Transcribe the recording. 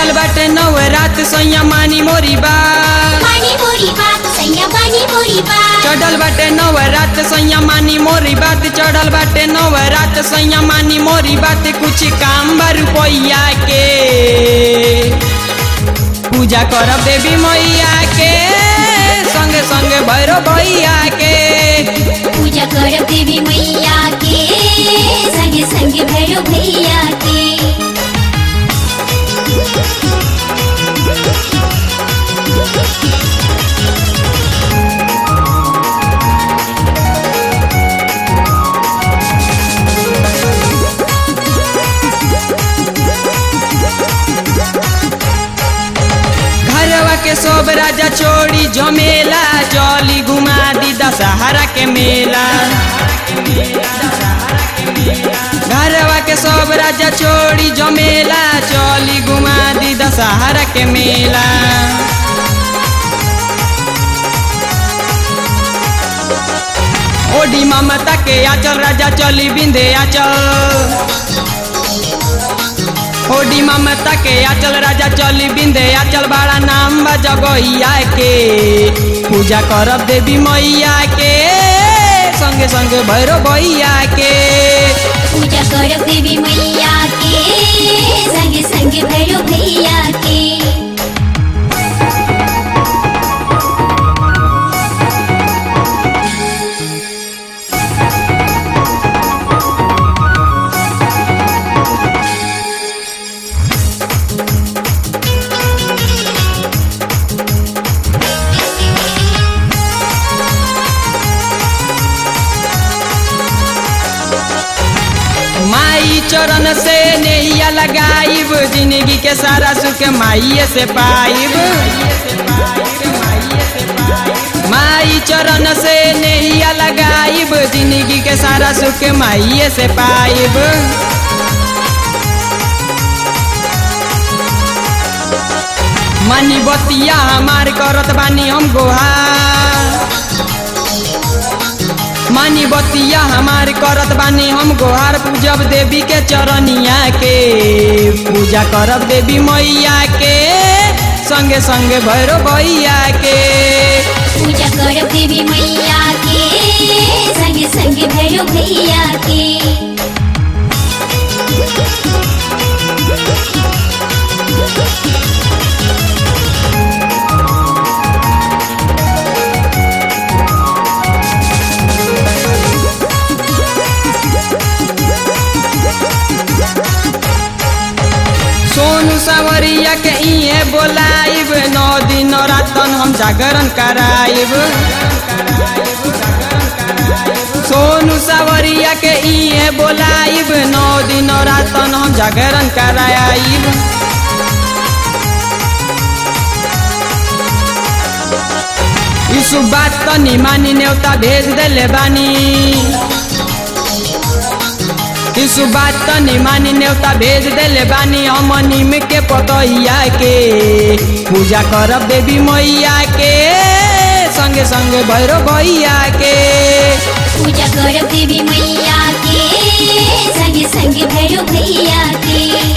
चढ़ल बाटे नव रात सैया मानी मोरी बात मानी मोरी बात सैया मानी मोरी बात चढ़ल बाटे नव रात सैया मानी मोरी बात चढ़ल बाटे नव रात सैया मानी मोरी बात कुछ काम बा रुपैया के पूजा करब देवी मैया के संगे संगे भैरव भैया के पूजा करब देवी मैया के संगे संगे भैरव भैया के घरवा के सब राजा छोड़ी जमेला चली घुमा दी दशहरा के मेला घरवा के सब राजा छोड़ी जमेला चली घुमा दी दशहरा के मेला ओडी ममता के आचल राजा चली बिंदे आचल होडी ममता के आचल राजा चली बिंदे आचल बड़ा नाम बा जगहिया के पूजा करब देवी मैया के संगे संगे भैरव भैया के पूजा करब देवी मैया के संगे संगे भैरव भैया के माई चरण से नैया लगाइब जिंदगी के सारा सुख माइये से पाइब माई चरण से नैया लगाइब जिंदगी के सारा सुख माइये से पाइब मनी बतिया हमार करत बानी हम गोहार मानी बतिया हमार करत बानी हम गोहार पूजब देवी के चरनिया के पूजा करब देवी मैया के संगे संगे भैरव भैया के पूजा करब देवी मैया के संगे संगे भैरव भैया के सोनू सावरिया के इहे बोलाइब नौ दिन रातन हम जागरण कराइब सोनू सावरिया के इहे बोलाइब नौ दिन रातन हम जागरण कराइब यीशु बात तनी मानी नेवता भेज देले बानी यीशु बात तनी मानी नेवता भेज देले बानी हम नीम के पतैया के पूजा करब देवी मैया के संगे संगे भैरव भैया के पूजा करब देवी मैया के संगे संगे भैरव भैया के